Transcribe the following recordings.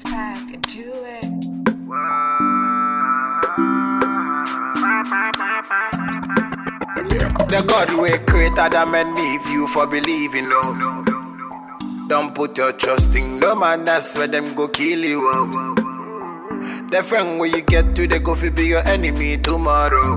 back, do it. The God we created them and leave you for believing, no. Don't put your trust in no man, that's where them go kill you. Oh. The friend where you get to, they go fi be your enemy tomorrow.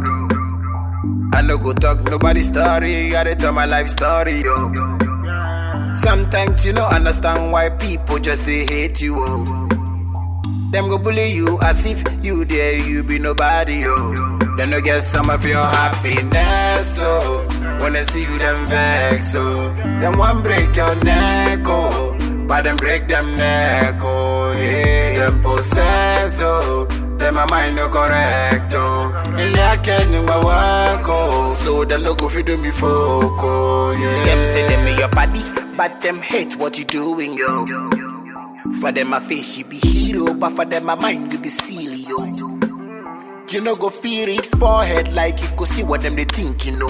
I no go talk nobody story, I dey tell my life story, yo. Sometimes you don't understand why people just they hate you, oh. Them go bully you as if you there, you be nobody, yo. Then no get some of your happiness, oh. When I see you, them vex, oh. Them one break your neck, oh. But them break them neck, oh. Yeah, them possess, oh. Them my mind no correct, oh. And I can in my work, oh. So them no go fi do me folk, oh. Yeah. Them say them in your body, but them hate what you doing, yo. For them my face you be hero, but for them my mind you be silly, yo. You know go feel it forehead like you go see what them they think, you know.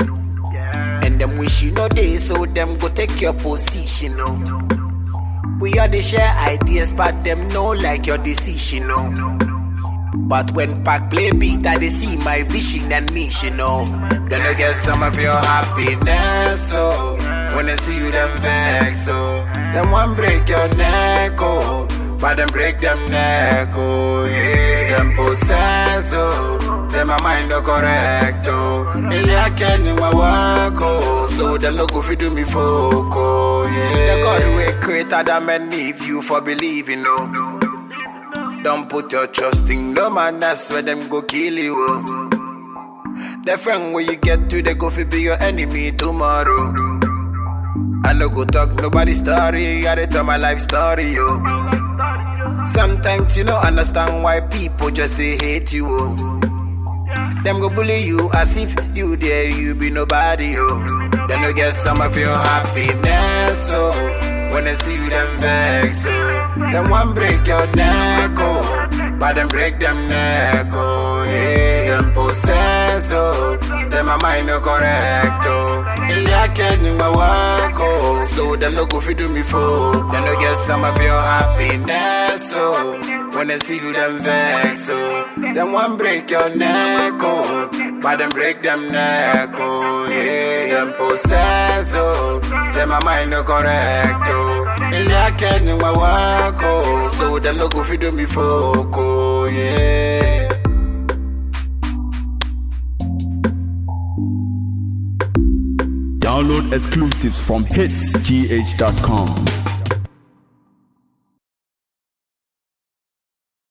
And them wish you know they so them go take your position, no. We are the share ideas, but them know like your decision, no. But when Pac play beat, I they see my vision and mission, no. Then I get some of your happiness, oh. When I see you, them vex, oh. Them one break your neck, oh. But them break them neck, oh. Yeah, them possess, oh. Them my mind no correct, oh. And I can in my work, oh. So them no go fi do me folk, oh. Yeah, the God we created them and leave you for believing, no. Don't put your trust in no man, that's where them go kill you. Oh. The friend where you get to, they go fi be your enemy tomorrow. I no go talk nobody story, I dey tell my life story, yo. Sometimes you don't understand why people just they hate you, oh. Them go bully you as if you there, you be nobody, yo. Then you get some of your happiness, oh. When I see you, them vex, oh. Them one break your neck, oh. But them break them neck, oh. Yeah, them possess, oh. Them my mind no correct, oh. Yeah, I can in my work, oh. So them no go fi do me folk. Then you get some of your happiness, oh. When I see you, them vex, oh. Them one break your neck, oh. But them break them neck, oh. Yeah, them possess, oh. Them my mind no correct, oh. Yeah, I can in my work, oh. So them no go fi do me folk, oh. Yeah. Download exclusives from hitsgh.com.